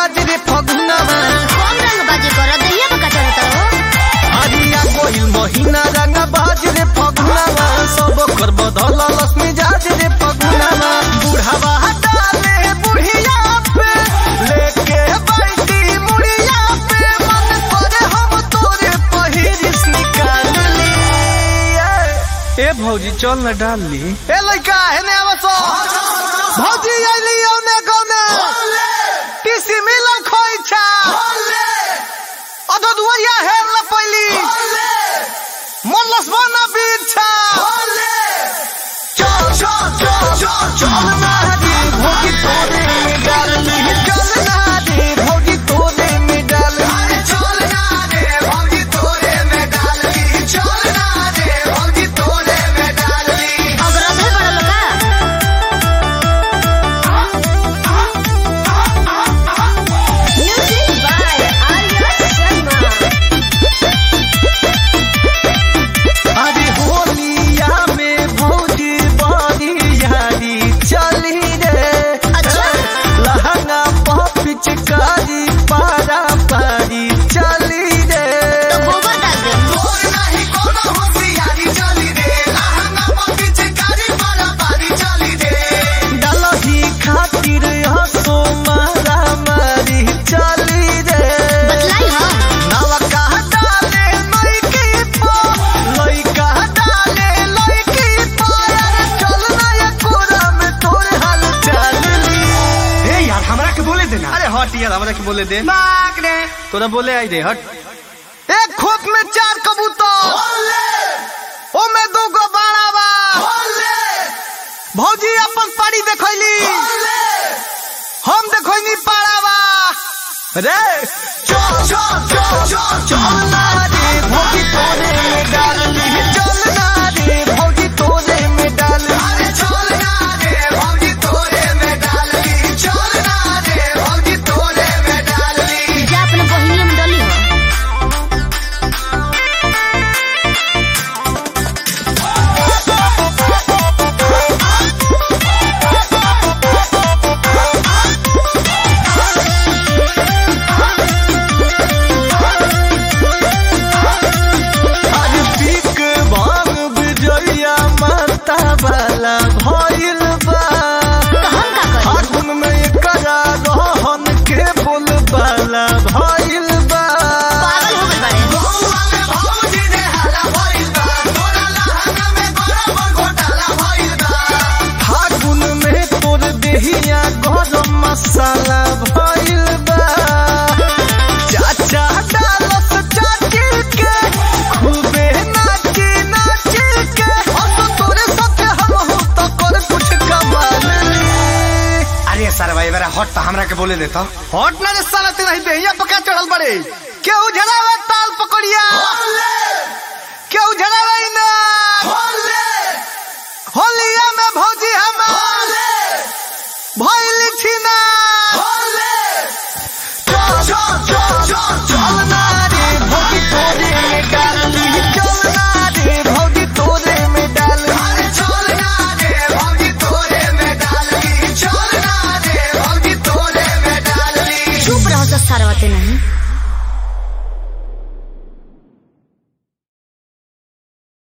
मिजाज रे फगुनावा कौन रंग बाजी कर दहिया पका चढ़ता हो हरिया कोइल महीना रंग बाज रे फगुनावा सब कर बदल लस मिजाज रे फगुनावा बुढ़ावा डाले बुढ़िया पे लेके बैठी मुड़िया पे मन करे हम तोरे पहिरिस निकाल ली ए भौजी चल न डाल ली ए लइका हेने आवसो भौजी आइली औने गौने टीसी मिलन खोइछा अदो दुवरिया हेर ल पैली मल्लस बना बिछा चल चल चल चल चल नारी भौजी तोरे में डालनी चल नारी भौजी तोरे में डालनी चल नारी भौजी तोरे में डालनी चल नारी भौजी तोरे में डालनी अब रंगे बड़ा लोका म्यूजिक बाय आर्या शर्मा अरे होलिया में भौजी बड़ी यारी चली रे अच्छा। लहंगा पह पिचकारी पारा पारी चली रे तो गोबर डाल दे डलही खातिर हसो मारा मारी चली रे बतलाई हो नवका डाले लइकी पो लइका डाले लइकी पो अरे चल ना ये कोरा में तोर हाल चल ली ए यार हमरा के बोले देना अरे हट यार हमरा के बोले दे नाक रे तोरा बोले आई दे हट एक खोप में चार कबूतर ओ में दू गो बाड़ा बा भौजी अपन पारी देखैली हम देखैनी पाड़ा बा रे चल चल चल चल चल ना रे भौजी तोरे में डालनी चल ना रे भौजी तोरे में डालनी अरे चल ना रे भौजी तोरे में डालनी चल ना रे भौजी तोरे में डालनी जा अपने बहिनी में डली हो आज पीक बांग बिजैया माता वाला भइल बा तो हम का करी फागुन में एकरा रहन के बोल वाला भइल बा पागल हो गइल बाड़े फागुन में तोर देहिया गरम मसाला भइल बा चाचा डालस चाची के खूबे नाची नाची के हम तो तोरे साथे हम हो तो कर कुछ कमाल ली अरे सर भाई मेरा हट तो हमरा के बोले देता हट ना रे साला तेरा ही देहिया पका चढ़ल बड़े केहू झड़ावे ताल पकड़िया